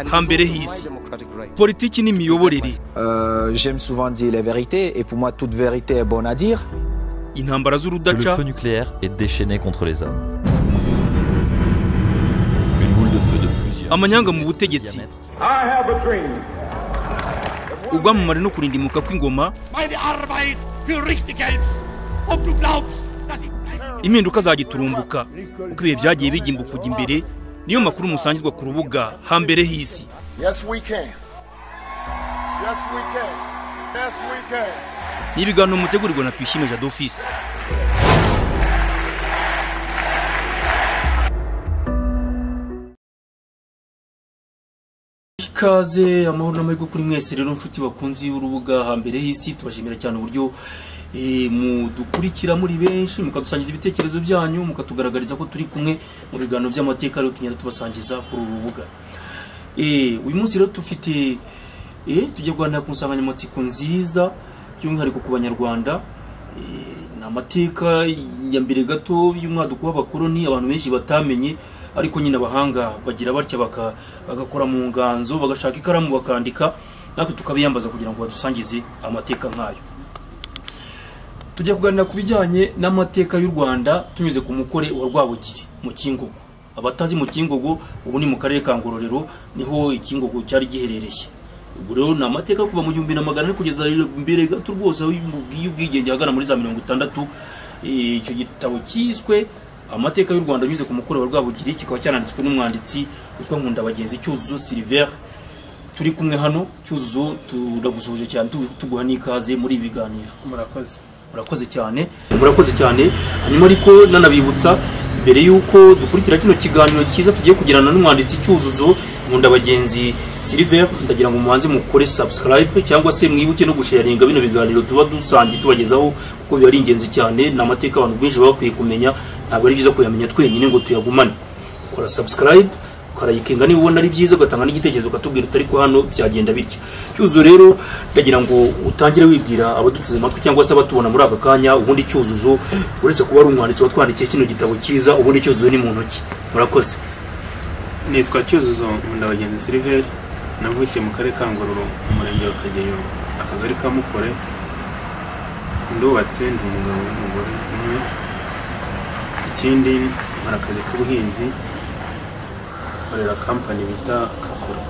hambere hisi politiki n'imiyoborere Euh, J'aime souvent dire les vérités et pour moi toute vérité est bonne à dire. intambara que le z'urudaca feu nucléaire est déchaîné contre les hommes. Une boule de feu de plusieurs. amanyanga mu millimètres de butegetsi diamètre. I have a dream. ubwamamare no kurindimuka kw'ingoma meine Arbeit für richtig hältst und du glaubst, dass ich impinduka zagiturumbuka uko ibihe byagiye bigimba kujya imbere niyo makuru musangirwa ku rubuga hambere hisi Yes, we can. Yes, we can. Yes, we can. n'ibiganiro mutegurirwa na twishime jado ofisi ikaze amahoro n'amahirwe kuri mwese rero nshuti bakunzi y'urubuga hambere hisi tubashimira cyane uburyo eh, mudukurikira muri benshi mukadusangiza ibitekerezo byanyu mukatugaragariza ko turi kumwe mu biganiro by'amateka rero tugenda tubasangiza kuri uru rubuga Eh, uyu munsi rero tufite eh, tujya kuganira ku nsanganyamatsiko nziza by'umwihariko ku banyarwanda Eh, ni amateka ya mbere gato y'umwaduko w'abakoloni abantu benshi batamenye ariko nyine abahanga bagira batya baka- bagakora mu nganzo bagashaka ikaramu bakandika natwe tukabiyambaza kugira ngo badusangize amateka nk'ayo tujya kuganira ku bijyanye n'amateka y'u rwanda tunyuze ku mukore wa rwabugiri mu kingogo abatazi mu kingogo ubu ni mu karere ka ngororero niho ikingogo cyari giherereye ubu rero ni amateka kuva mu gihumbi na magana ane kugeza mbere gato rwose y'ubwigenge ahagana muri za mirongo itandatu Eh, icyo gitabo cyiswe amateka y'u rwanda anyuze ku mukore wa rwabugiri kikaba cyananditswe n'umwanditsi witwa nkundabagenzi cyuzuzo silver turi kumwe hano cyuzuzo turagusuhuje cyane tu- tuguha n'ikaze muri ibi biganiro murakoze murakoze cyane murakoze cyane hanyuma ariko nanabibutsa mbere y'uko dukurikira kino kiganiro cyiza tugiye kugirana n'umwanditsi cyuzuzo nkundabagenzi silver ndagira ngo mubanze mukore subscribe cyangwa se mwibuke no gusharinga bino biganiro tuba dusangiye tubagezaho kuko biba ari ingenzi cyane ni amateka abantu benshi baba bakwiye kumenya ntabwo ari byiza kuyamenya twenyine ngo tuyagumane kora subscribe ukarayikinga niba ubona ari byiza ugatanga n'igitekerezo ukatubwira utari ko hano byagenda bityo cyuzuzo rero ndagira ngo utangire wibwira abaduteze amatwi cyangwa se abatubona muri aka kanya ubundi cyuzuzo uretse kuba ari umwanditsi watwandikiye kino gitabo cyiza ubundi cyuzuzo ni mu ntoki murakoze nitwa cyuzuzo nkundabagenzi silver navukiye mu karere ka ngororo mu murenge wa kageyo akagari ka mukore ndubatse ndi umugabo n'umugore umwe ikindi nkora akazi k'ubuhinzi nkorera kampani bita kakura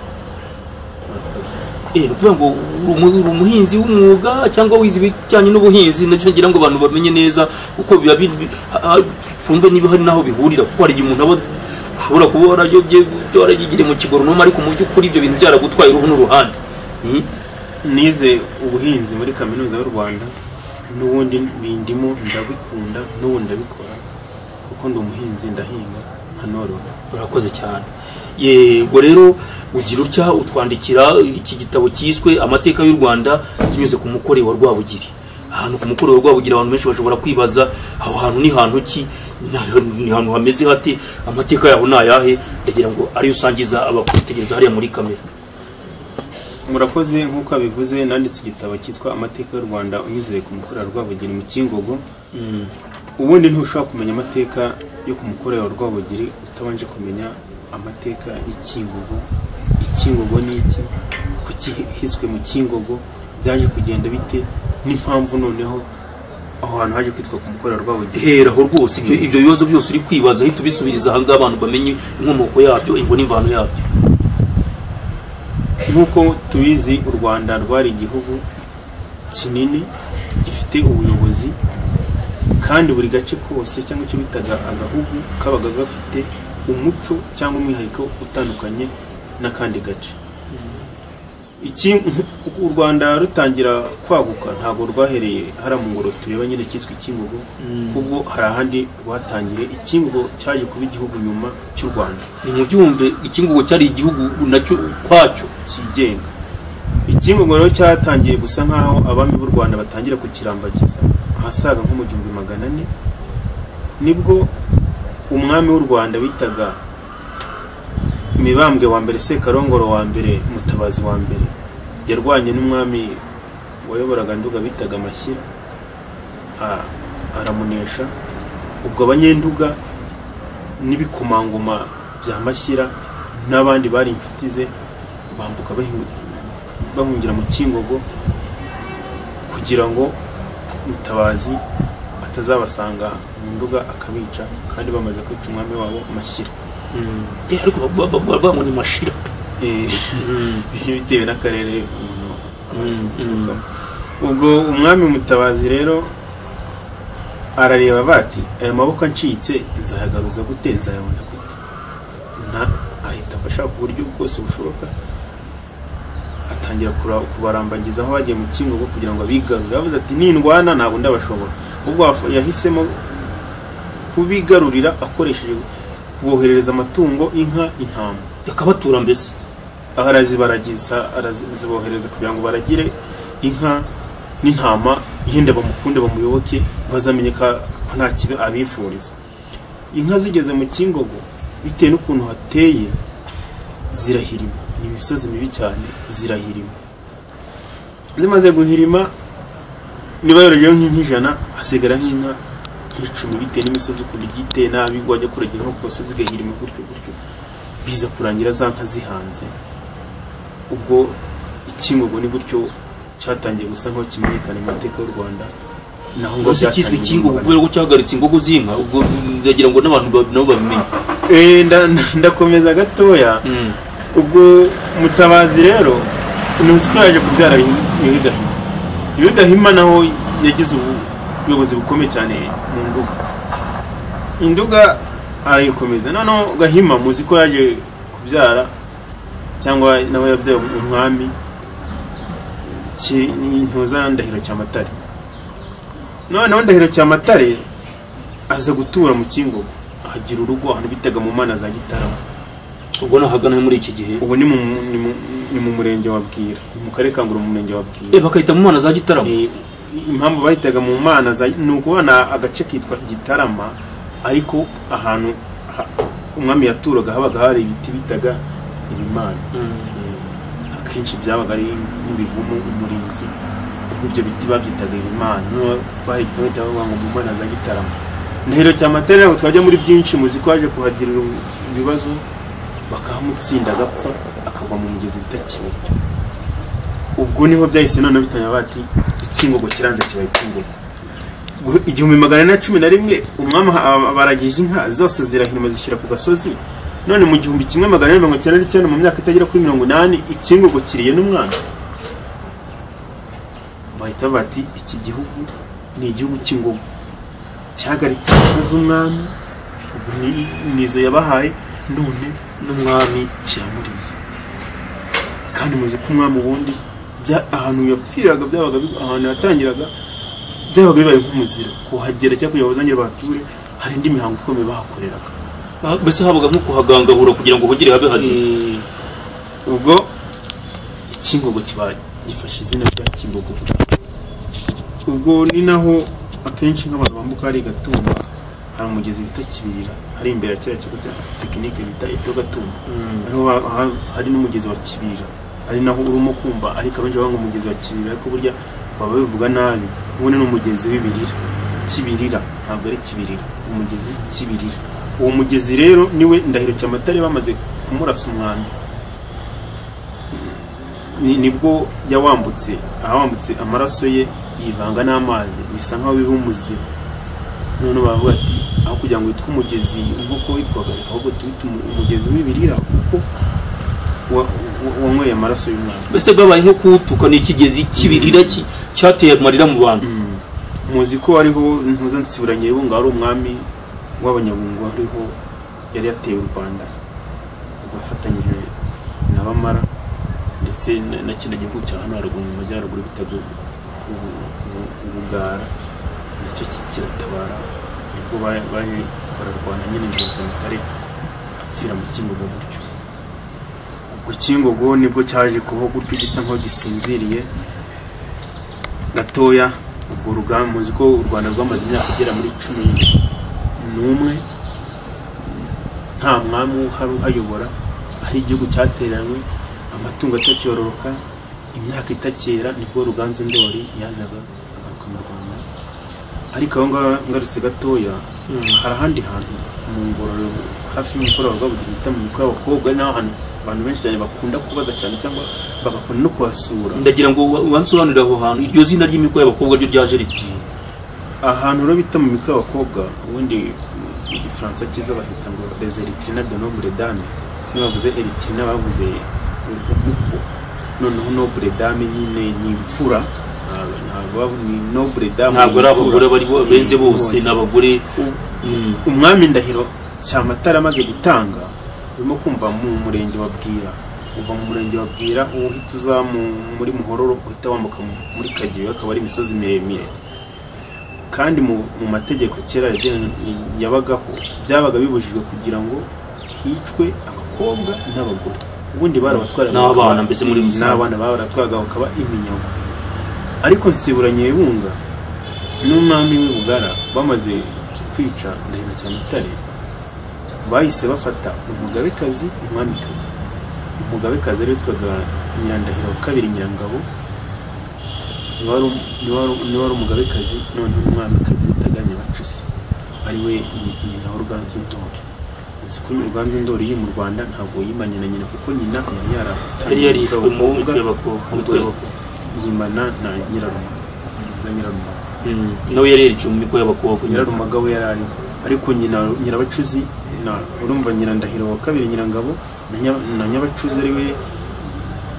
murakoze eh ni ukuvuga ngo uri umu- uri umuhinzi w'umwuga cyangwa wize ibijyanye n'ubuhinzi nabyo ngira ngo abantu bamenye neza uko biba bi- ah, ah, twumve niba hari n'aho bihurira kuko hari igihe umuntu aba ushobora kuba warayobye warayigiriye mu kigoronoma ariko mu by'ukuri ibyo bintu byaragutwaye uruhu n'uruhande Mhm. nize ubuhinzi muri kaminuza y'u rwanda n'ubundi bindimo ndabikunda n'ubu ndabikora kuko ndi umuhinzi ndahinga nkanorora urakoze cyane yego rero ugira utya utwandikira iki gitabo cyiswe amateka y'u rwanda tunyuze ku mukore wa rwabugiri ahantu ku mukore wa rwabugiri abantu benshi bashobora kwibaza aho hantu ni hantu ki Ni- ni hantu hameze hate amateka yaho ni ayahe ndagira ngo ariyo usangiza abakwitegereza hariya muri kamera murakoze nk'uko abivuze nanditse igitabo cyitwa amateka y'u rwanda unyuze ku mukuru wa rwabugiri mu kingogo ubundi ntushobora kumenya amateka yo ku mukuru wa rwabugiri utabanje kumenya amateka y'ikingogo ikingogo ni iki kuki hiswe mu kingogo byaje kugenda bite n'impamvu noneho aho hantu haje kwitwa ku mukuru wa rwabugiri heraho rwose ibyo ibyo bibazo byose uri kwibaza ahita ubisubiriza ahangaha abantu bamenye inkomoko yabyo imvo n'imvano yabyo nk'uko tubizi u rwanda rwari igihugu kinini gifite ubuyobozi kandi buri gace kose cyangwa icyo bitaga agahugu kabaga gafite umuco cyangwa umwihariko utandukanye n'akandi gace iki u rwanda rutangira kwaguka ntabwo rwahereye hariya mu ngoro tureba nyine cyiswe ikingogo ubwo hari ahandi rwatangiye ikingogo cyaje kuba igihugu nyuma cy'u rwanda ni mu byumve ikingugu cyari igihugu nacyo ukwacyo cyigenga ikingogo rero cyatangiye gusa nk'aho abami b'u rwanda batangira kukirambagiza ahasaga nko mu gihumbi magana ane nibwo umwami w'u rwanda bitaga mibambwe wa mbere sekarongoro wa mbere mutabazi wa mbere yarwanye n'umwami wayoboraga nduga bitaga amashyira a- aramunesha ubwo abanyenduga n'ibikomangoma bya mashyira n'abandi bari inshuti ze bambuka bahingu- bahungira mu kingogo kugira ngo mutabazi atazabasanga mu nduga akabica kandi bamaze kwica umwami wabo mashyira Eh, ariko bavuga- bavuga bavuga ngo ni mashira Eh, bitewe n'akarere umuntu aturukamo ubwo umwami mutabazi rero arareba bati aya maboko acitse nzayagaruza gute nzayabona gute nta ahita afasha ku buryo bwose bushoboka atangira kura- kubarambagiza aho bagiye mu kingo kugira ngo abigarure yavuze ati nindwana ntabwo ndabashobora ubwo yaf- yahisemo kubigarurira akoresheje kuboherereza amatungo inka intama akabatura mbese aho arazibaragiza arazibohereza kugira ngo baragire inka n'intama yenda bamukunde bamuyoboke bazamenye ko ko nta kibi abifuriza inka zigeze mu kingogo bitewe n'ukuntu hateye zirahirima ni imisozi mibi cyane zirahirima zimaze guhirima niba yorogeyeho nk'ijana hasigara nk'inka nk'icumi bitewe n'imisozi ukuntu igiye iteye nabi wajya kuragira nko ku gasozi igahirima gutyo gutyo biza kurangira za nka zihanze ubwo ikingogo ni gutyo cyatangiye gusa nk'aho kimenyekana mu mateka y'u rwanda naho ngo rwose cyitwa byatangije ikingo umuganda. kubera ko cyahagaritse ingogo z'inka ubwo ndagira ngo n'abantu ba- nabo babimenye Eh, nda- nda- ndakomeza gatoya Mm. ubwo mutabazi rero ni uziko yaje kubyara yuhi gahima yuhi gahima naho yagize ubuyobozi bukomeye cyane mu nduga induga arayikomeza noneho gahima muzi ko yaje kubyara cyangwa nawe yabyaye umwami ki- ntuza ndahiro cyamatare noneho ndahiro cyamatare aza gutura mu kingogo ahagira urugo ahantu bitaga mu mana za gitarama ubwo nahagana muri iki gihe ubu ni mu, ni mu, ni mu murenge wa bwira ni mu karere ka nguru mu murenge wa bwira Eh, bakahita mu mana za gitaramo Eh, impamvu bahitaga mu mana za- ni ukubona agace kitwa gitarama ariko ahantu ha- umwami yaturaga habaga hari ibiti bitaga ibimana Eh, akenshi byabaga ari nk'ibivumu umurinzi ubwo ibyo biti babyitaga ibimana noneho bahita bahita bavuga ngo mu mana za gitarama ndahiro cya matera ntabwo twajya muri byinshi muzi ko yaje kuhagirira ibibazo bakahamutsinda agapfa akagwa mu mugezi bita kibuye ubwo niho byahise noneho bitanya bati ikingogo kiranze kibaye ikingogo Gu- igihumbi magana ane na cumi na rimwe umwami aha- baragije inka zose zirahirima zishyira ku gasozi none mu gihumbi kimwe magana ane mirongo icyenda n'icyenda mu myaka itagera kuri mirongo inani ikingogo kiriye n'umwana bahita bati iki gihugu ni igihugu cy'ingogo cyahagaritse inka z'umwami ubu ni- nizo yabahaye none n'umwami kiramuriye kandi muzi ko umwami ubundi bya- ahantu yapfiraga byabaga bi- ahantu yatangiraga byabaga bibaye nk'umuziro kuhagera cyangwa kugira ngo bazongere bahature hari indi mihango ikomeye bahakoreraga Ah, mbese habaga nko kuhagangahura kugira ngo hogere habe hazima Eh, ubwo ikingogo kiba gifashe izina rya kingogo ubwo ni naho akenshi nk'abantu bambuka hari gatumba hari umugezi bita kibirira hari imbere ya kiriya kigo cya tekinike bita eto gatumba Ariho ba- ha- hari n'umugezi wa kibira ari naho urimo kumva ariko abenshi bavuga ngo umugezi wa kibira ariko burya baba bivuga nabi ubundi ni umugezi w'ibirira kibirira ntabwo ari kibirira umugezi kibirira uwo mugezi rero niwe ndahiro cyamatare bamaze kumurasa umwanda ni- nibwo yawambutse awambutse amaraso ye yivanga n'amazi bisa nkaho biba umuzima none bavuga ati aho kugira ngo witwe umugezi nk'uko witwaga ahubwo tuwite umu- umugezi w'ibirira kuko wa- wa- wanyweye amaraso y'umwana mbese bwabaye nko kuwutuka ni ikigezi kibirira ki- cyateye amarira mu bantu muzi ko hariho ntuza nsibura nyebunga ari umwami w'abanyabungo hariho yari yateye u rwanda bafatanyije na bamara ndetse na- na kino gihugu cya hano haruguru mu majyaruguru bitaga ubu- ubu- ubu- ubugara nacyo ki- kiratabara nibwo ba- baje bararwana nyine igihe cyamatare apfira mu kingogo gutyo ubwo kingogo nibwo cyaje kubaho gutyo gisa nkaho gisinziriye gatoya urwo rugamba muzi ko u rwanda rwamaze imyaka igera muri cumi n'umwe nta mwami uhari uhayobora aho igihugu cyateranywe amatungo atakiyororoka imyaka itakera nibwo ruganzu ndori yazaga agaruka mu rwanda ariko aho ngaho ngarutse gatoya hari ahandi hantu mu ngororero hafi y'umukoro wawe babugira bita mu mikoro y'abakobwa n'aho ahantu abantu benshi cyane bakunda kubaza cyane cyangwa bagakunda no kuhasura ndagira ngo wa- wansobanurire aho hantu iryo zina ry'imikoro y'abakobwa ryo ryaje rite ahantu rero bita mu mikoro y'abakobwa ubundi mu gifaransa cyiza bahita ngo les eritrina de nombre dame niyo bavuze eritrina bavuze urukuko noneho nobre dame nyine ni imfura ntabwo ntabwo ni nobre dame ntabwo ari abagore bari bo- benze bose Bose. ni abagore umwami ndahiro cyamatara amaze gutanga urimo kumva mu murenge wa bwira uva mu murenge wa bwira uhita uza mu- muri muhororo uhita wambuka mu- muri kageyo akaba ari imisozi miremire kandi mu, mu mategeko kera yagenwe- yabagaho byabaga bibujijwe kugira ngo hicwe abakobwa n'abagore ubundi barabatwaraga N'abana bakaba- mbese muri rusange. n'abana barabatwaraga bakaba iminyago ariko nsibura nyebunga n'umwami w'i Bugara bamaze kwica ndahiro cyamatare bahise bafata umugabekazi umwamikazi umugabekazi ari witwaga nyirandahiro wa kabiri nyirangabo niwe wari um- niwe wari- niwe wari umugabekazi noneho umwamikazi witaga nyabacuzi ari we nyi- nyina w'uruganzu ndori uzi ko ruganzu ndori iri mu rwanda ntabwo yimanye na nyina kuko nyina yari yari yaratangiye yarishwe gukora mu abakobwa, mikoro y'abakobwa mu mikoro y'abakobwa yimana na nyirarumaga za nyirarumaga Mm, nawe yari yariciwe mu mikoro y'abakobwa nyirarumaga we yari ariho ariko nyina nyirabacuzi na- urumva nyirandahiro wa kabiri nyirangabo na Nya- na nyabacuzi ari we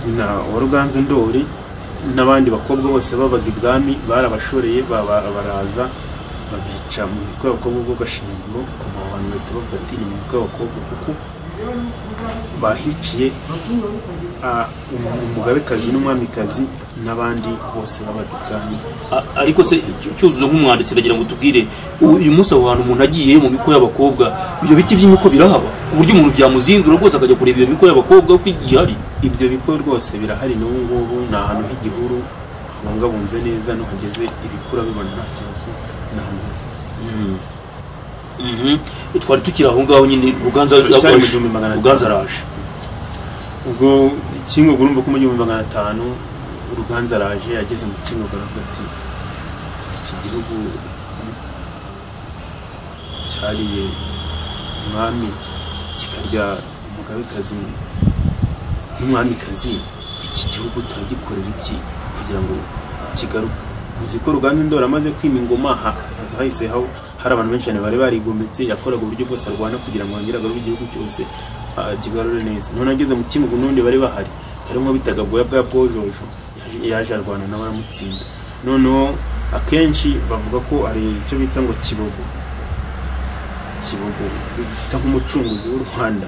nyina wa ruganzu ndori n'abandi bakobwa bose babaga ibwami barabashoreye baba- baraza babica mu mikoro y'abakobwa bwo gashinyaguro kuva aho bantu bahita bavuga ati ni mu mikoro y'abakobwa kuko bahiciye ah, um- umugabekazi n'umwamikazi n'abandi bose babaga ibwami A- ariko se Cy- cyuzuzo nk'umwanditsi ndagira ngo tubwire u- uyu munsi aho hantu umuntu agiye mu miko y'abakobwa ibyo biti by'imiko birahaba ku buryo umuntu byamuzindura rwose akajya kureba iyo miko y'abakobwa uko igihari ibyo bigo rwose birahari n'ubu ngubu ni ahantu h'igihuru habungabunze neza nuhageze ibikura bibona nta kibazo ni ahantu heza Mhm. twari tukiri aho ngaho nyine ruganza Cyari mu araje. gihumbi magana atanu. ruganza araje ubwo kingo urumva ko mu gihumbi magana atanu uruganza araje ageze mu kingo baravuga ati iki gihugu cyariye umwami kikarya umugabekazi n'umwamikazi iki gihugu turagikorera iki kugira ngo kigaruke uzi ko ruganda ndora amaze kwima ingoma ha- haza hahise haho hari abantu benshi cyane bari barigometse yakoraga uburyo bwose arwana kugira ngo yongere agarure igihugu cyose ah, kigarure neza none ageze mu kimugu n'undi bari bahari harimo bitaga bwoya bwa bwojojo yaje- yaje arwana nawe aramutsinda noneho akenshi bavuga ko hari icyo bita ngo kibogo kibogo bita nk'umucunguzi w'u rwanda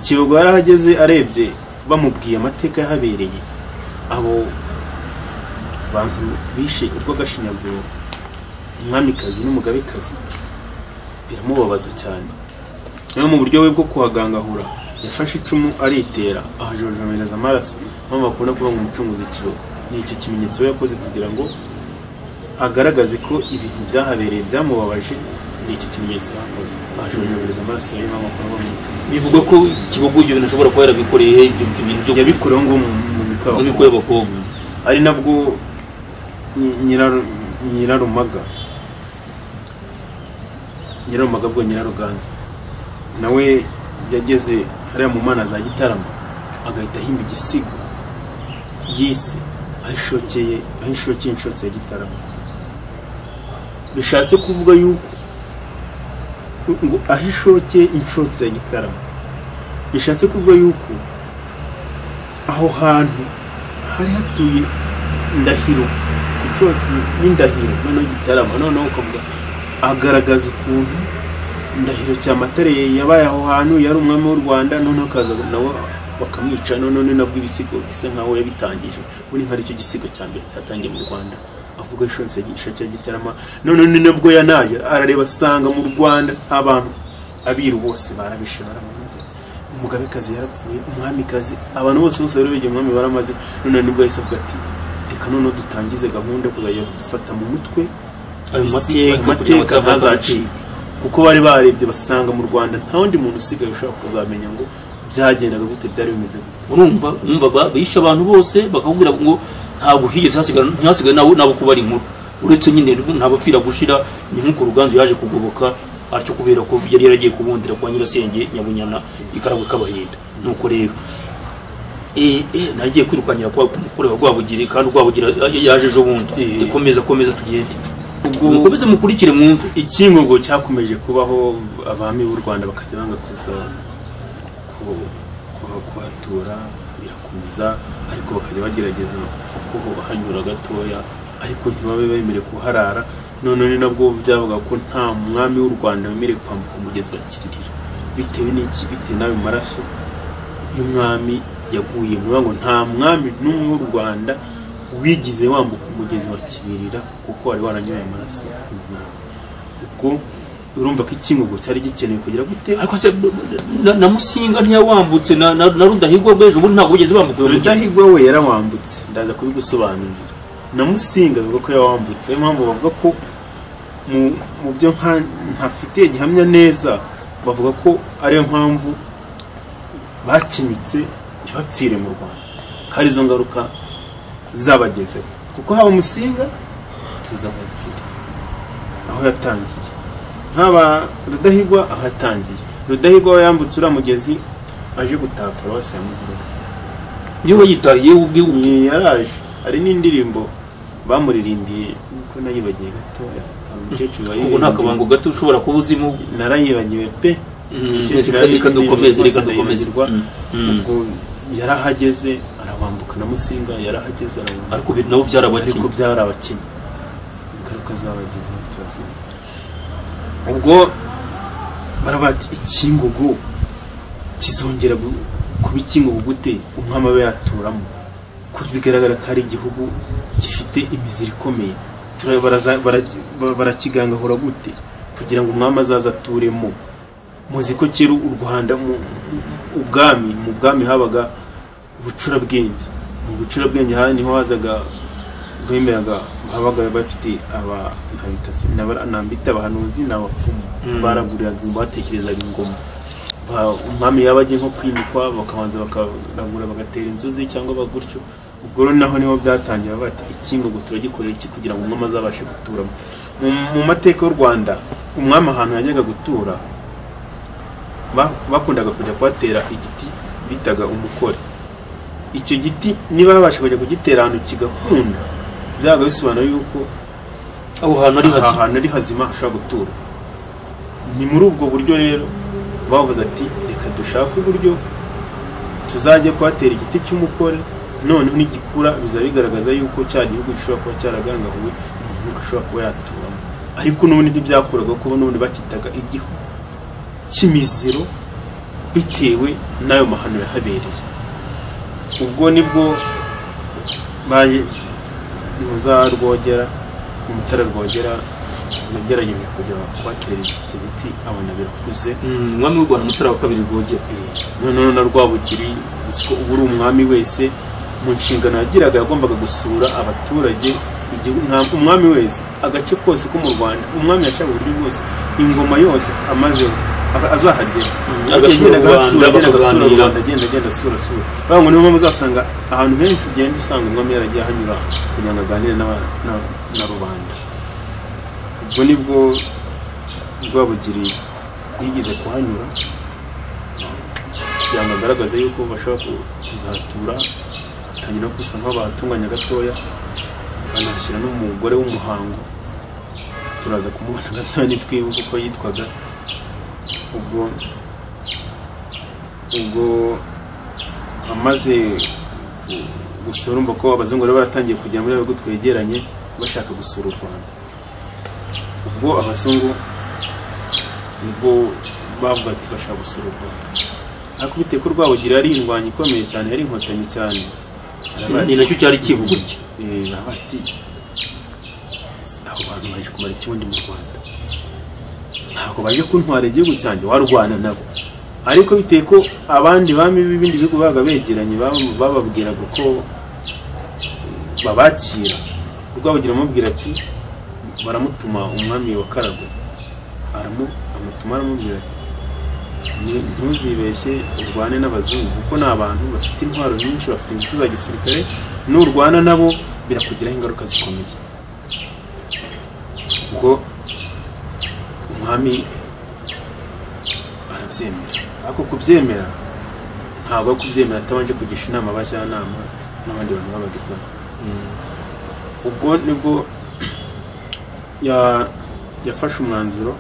kibogo yari ahageze arebye bamubwiye amateka yahabereye abo bantu bishe urw'agashinyaguro umwamikazi n'umugabekazi biramubabaza cyane rero mu buryo bwe bwo kuhagangahura yafashe icumu aritera ahajojomereza amaraso mpamvu bakunda kuvuga ngo umucunguzi kibogo ni icyo kimenyetso we yakoze kugira ngo agaragaze ko ibintu byahabereye byamubabaje ni icyo kimenyetso yakoze ahajojomereza amaraso niyo mpamvu bakunda kuvuga ngo umucunguzi bivugwa ko kibogo ibyo bintu ashobora kuba yarabikoreye ibyo bintu byo yabikureho ngo mu- mu mikoro mu miko y'abakobwa ari nabwo nyi- nyiraru- nyirarumaga nyirarumaga bwo nyiraruganza nawe yageze hariya mu mana za gitarama agahita ahimba igisigo yise ahishokeye ahishokeye inshotse ya gitarama bishatse kuvuga yuko ngo ahishokeye inshotse ya gitarama bishatse kuvuga yuko aho hantu hari hatuye ndahiro inshotsi n'indahiro noneho gitarama noneho ukavuga agaragaza ukuntu ndahiro cyamatare yabaye aho hantu yari umwami w'u rwanda noneho akaza nawe bakamwica noneho ni nabwo ibisigo bisa nk'aho yabitangije buri nk'ari cyo gisigo cya mbere cyatangiye mu rwanda avuga inshotsi ya gitarama noneho ni nabwo yanaje arareba asanga mu rwanda abantu abiru bose barabishe baramuze umugabekazi yarapfuye umwamikazi abantu bose bose bari bigiye umwami baramaze none nibwo yahise avuga ati reka noneho dutangize gahunda yo kuzajya dufata mu mutwe Ayo isi- mateka ayo kugira ngo mateka atazavaho ntazacike kuko bari barebye basanga mu rwanda nta wundi muntu usigaye ushobora kuzamenya ngo byagendaga gute byari bimeze gute urumva umva ba- bishe abantu bose bakakubwira ngo ntabwo higeze hasigara ntihasigaye nawe nabo kuba ari inkuru uretse nyine ntabapfira gushira ni nk'uko ruganzu yaje kugoboka atyo kubera ko yari yaragiye kubundira kwa nyirasenge nyabunyana ikaragwe k'abahinda nuko rero eh, eh, nagiye kwirukanyira kwa kureba rwabugiri kandi rwabugira yaje ejo bundi Eh. ikomeza komeza tugende ubwo mukomeze mukurikire mwumve ikingogo cyakomeje kubaho abami b'u rwanda bakajya banga kuza ku- ku- kuhatura birakomeza ariko bakajya bagerageza kuhanyura gatoya ariko ntibabe bemerewe kuharara none ni nabwo byavuga ko nta mwami w'u rwanda wemerewe kwambuka umugezi wa kiririra bitewe n'iki bitewe n'ayo maraso y'umwami yaguye ni ukuvuga ngo nta mwami n'umwe w'u rwanda wigeze wambuka umugezi wa kiririra kuko wari waranyuye ayo maraso y'umwami ubwo urumva ko ikingogo cyari gikenewe kugira gute ariko se na, na musinga ntiyawambutse na, na, na rudahigwa bw'ejo bundi ntabwo bigeze bambuka uyu mugezi rudahigwa we yarawambutse ndaza kubigusobanurira na musinga avuga ko yawambutse niyo mpamvu bavuga ko mu- mu byo nka- ntafitiye gihamya neza bavuga ko ariyo mpamvu bakenyutse ntibapfire mu rwanda ko arizo ngaruka zabagezeho kuko haba musinga tuza kumupfira aho yatangiye nk'aba rudahigwa aho yatangiye rudahigwa we yambutse uriya mugezi aje gutaha paruwasi ya muhororo niwe wayitahiye we ubwiwe Ni- yaraje hari n'indirimbo bamuririmbiye nkuko nayibagiye gatoya hari umukecuru ubwo nta kabango wayirimbiye gato ushobora kuba uzimo narayibagiwe pe Mm, Umukecuru reka- reka yarayiririmbye, dukomeze, rwose reka dukomeze. ndayibagirwa. Mm, mm. ubwo yarahageze arabambuka na musinga yarahageze arabambuka ariko ibi nabo byarabakinnye ariko byari abakinnyi ingaruka zabagize turazizi ubwo baravuga ati ikingugu kizongera gu- kuba ikingugu gute umwami abe yaturamo kuko bigaragara ko ari igihugu gifite imiziri ikomeye Tura- baraza- bara- ba- barakigangahura gute kugira ngo umwami azaze aturemo muzi ko kera u rwanda mu ubwami mu bwami habaga ubucurabwenge mu bucurabwenge ha- niho hazaga bwemeraga habaga bafite aba nkabita se- n'aba- nambita abahanuzi ni abapfumu baraguriraga batekerezaga ingoma Ba- umwami yaba agiye nko kwimikwa bakabanza bakaragura bagatera inzuzi cyangwa bagutyo ubwo rero naho niho byatangira bavuga bati ikingogo turagikorera iki kugira ngo umwami azabashe guturamo Mu- mu mateka y'u rwanda umwami ahantu yajyaga gutura ba- bakundaga kujya kuhatera igiti bitaga umukore icyo giti niba babasha kujya kugitera ahantu kigakunda byabaga bisobanura yuko aho hantu ari aha hazima hantu ari hazima hashobora gutura ni muri ubwo buryo rero bavuze ati reka dushake uburyo tuzajya kuhatera igiti cy'umukore noneho nigikura bizaba bigaragaza yuko cya gihugu gishobora kuba cyaragangahuwe umuntu ashobora kuba yaturamo ariko n'ubundi ntibyakuraga kuko n'ubundi bakitaga igihugu cy'imiziro bitewe n'ayo mahano yahabereye ubwo nibwo baye muza rwogera mu mutara rwogera yagerageje kujya kuhatera ibiti biti abona birakuze Mm, umwami w'u rwanda mutara wa kabiri rwogera noneho na rwabugiri uzi ko uba uri umwami wese mu nshingano yagiraga yagombaga gusura abaturage igihugu- nta- umwami wese agace kose ko mu rwanda umwami yashaka uburyo bwose ingoma yose amaze aba- azahagera agasura Agenda u Rwanda, agasura, agenda agasura u bakaganira. Rwanda, agenda agenda asura asura bavuga ngo niyo mpamvu uzasanga ahantu henshi ugenda usanga umwami yaragiye ahanyura kugira ngo aganire n'aba- na- na rubanda ubwo nibwo rwabugiri yigeze kuhanyura kugira ngo agaragaze yuko bashobora ku- kuzatura batangira gusa nk'abatunganya gatoya banashyira n'umugore w'umuhango turaza kumubona gatoya nitwibuka uko yitwaga ubwo ubwo amaze gu- gusura urumva ko abazungu bari baratangiye kujya muri bihugu twegeranye bashaka gusura u rwanda ubwo abazungu nibwo bavuga ati bashaka gusura u rwanda ariko bitewe ko rwabugira ari indwanyi ikomeye cyane yari inkotanyi cyane aravuga ni ati- nacyo cyari kivuga iki Eh, baba ati abo bantu baje kumara ikibundi mu rwanda ntabwo baje kuntwara igihugu cyanjye warwana nabo ariko biteye ko abandi bami b'ibindi bihugu babaga begeranye baba- bababwiraga uko babakira rwabugira amubwira ati baramutuma umwami wa karagwe aramu- amutuma aramubwira ati "Ni- ntuzibeshye urwane n'abazungu kuko ni abantu bafite intwaro nyinshi bafite ingufu za gisirikare nurwana nabo birakugiraho ingaruka zikomeye ubwo umwami kubyemera ariko kubyemera ntabwo ari kubyemera atabanje kugisha inama abajyanama n'abandi bantu baba babikora ubwo nibwo ya- yafashe umwanzuro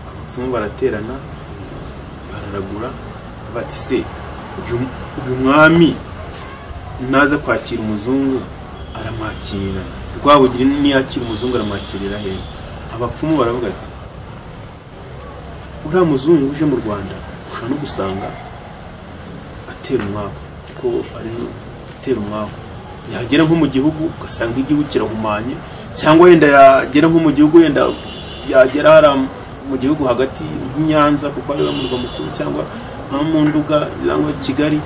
abapfumu baraterana bararagura bati se uyu uyu mwami naza kwakira umuzungu aramwakirira rwabugiri niyakira umuzungu aramwakirira hehe abapfumu baravuga ati uriya muzungu uje mu rwanda ushobora no gusanga atera umwaku kuko ari no gutera umwaku yagera nko mu gihugu ugasanga igihugu kirahumanye cyangwa wenda yagera nko mu gihugu wenda yagera hariya mu gihugu hagati nk'i Nyanza kuko ariwo murwa mukuru cyangwa nka mu Nduga cyangwa Kigali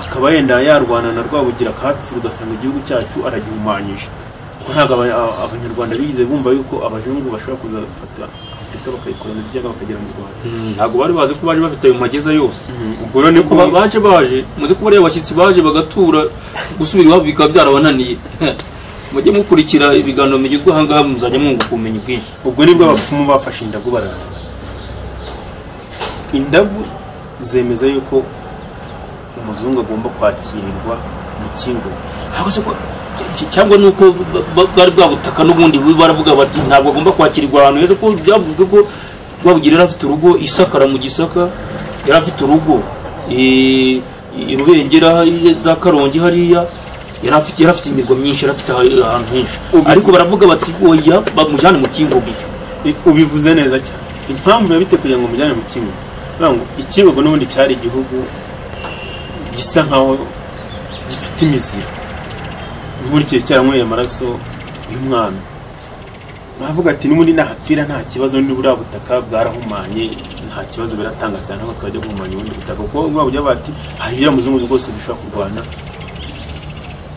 akaba yenda yarwana na Rwabugiri akahapfira ugasanga igihugu cyacu aragihumanyije kuko ntabwo aba- a- abanyarwanda bigeze bumva yuko abazungu bashobora kuzafata Afurika bakayikoloniza cyangwa bakagera mu Rwanda ntabwo bari bazi ko baje bafite ayo mageza yose ubwo rero ni ko ba- baje baje muzi ko bariya bashyitsi baje bagatura gusubira iwabo bikaba byarabananiye mujye mukurikira ibiganiro bigezwe aha ngaha muzajya mwunguka ubumenyi bwinshi ubwo nibwo abapfumu bafashe indagu barara indagu zemeza yuko umuzungu agomba kwakirirwa mu kingo Ntabwo se ko- cy- cyangwa ni uko ba- ba- bwari bwabutaka n'ubundi bu- baravuga bati ntabwo agomba kwakirwa ahantu heza ko byavuzwe ko rwabugira yari afite urugo isakara mu gisaka yari afite urugo eh, i rubengera i- za karongi hariya yari afite yari afite imirwa myinshi yari afite aha- ahantu henshi Ubu- ariko baravuga bati oya bamujyane mu kingo gusa I- ubivuze neza cyane impamvu yabite kugira ngo umujyane mu kingo Ni ukuvuga ngo ikingo n'ubundi cyari igihugu gisa nkaho gifite imizira nkurikiye cyaranyweye amaraso y'umwami baravuga ati n'ubundi nahapfira nta kibazo ni buriya butaka bwarahumanye nta kibazo biratanga cyane ahubwo twajya guhumanya ubundi butaka kuko buriya buryo bati hari ibiriya muzungu rwose dushobora kurwana